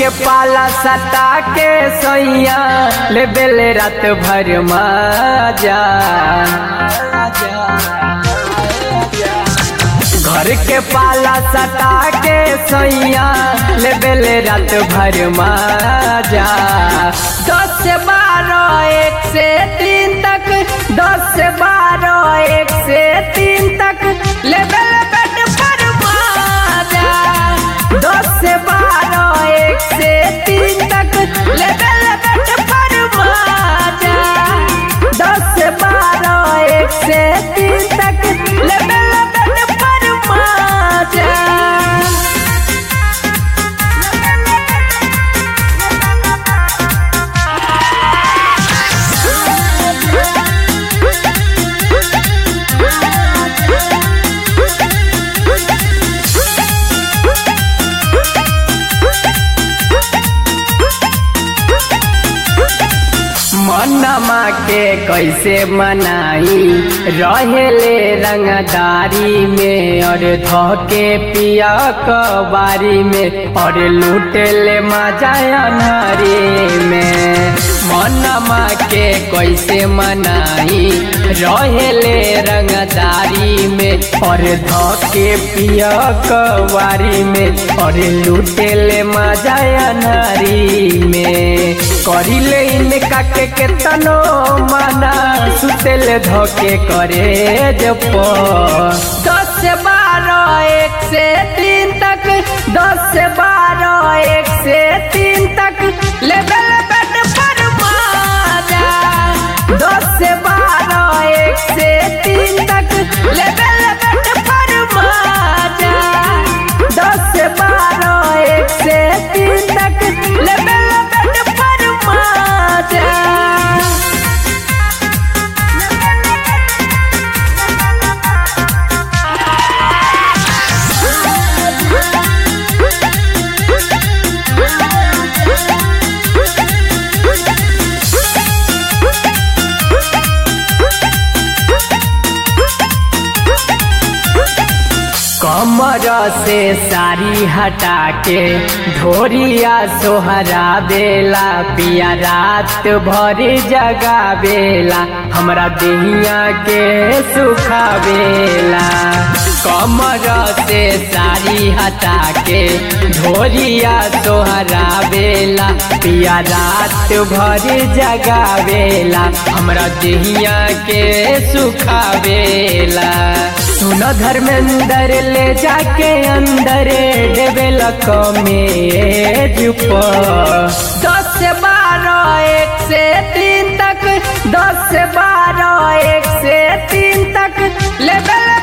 के पाला सटा के सैया ले बेले रात भर मजा घर के पाला सटा के सैया ले बेले रात भर मजा दस से बारह एक से तीन तक दस से बारह एक से तीन तक ले बेले बेड पर मजा दस से बारह एक से तीन तक ले बेले बेड पर मजा दस से बारह एक से तीन तक ले बेले बेड पर मजा मनमा के कैसे मनाई रहेले रंगदारी में और धोके पिया कबारी में और लूटेले मजा अनहरी में मनमा के कैसे मनाई रहेले रंगदारी में और धोके पिया कबारी में और लूटेले मजा अनहरी में करिले इनका के केतनो माना सुतेल धोके करे जप दस से बारह एक से तीन तक दस से बारह एक से तीन तक लेवल बेड पर माजा दस से बारह एक से तीन तक लेवल बेड पर माजा दस से बारह एक से तीन तक लेवल बेड पर माजा कमर से साड़ी हटा के ढोरिया सोहरा बेला पिया रात भर जगा बेला हमरा देहिया के सुखा बेला कमर से साड़ी हटा के ढोरिया सोहरा बेला पिया रात भर जगा बेला हमरा देहिया के सुखा बेला सुन धर्मेंद्र ले जाके अंदर डेबेल कमेज दस से बारह एक से तीन तक दस से बारह एक से तीन तक लेवल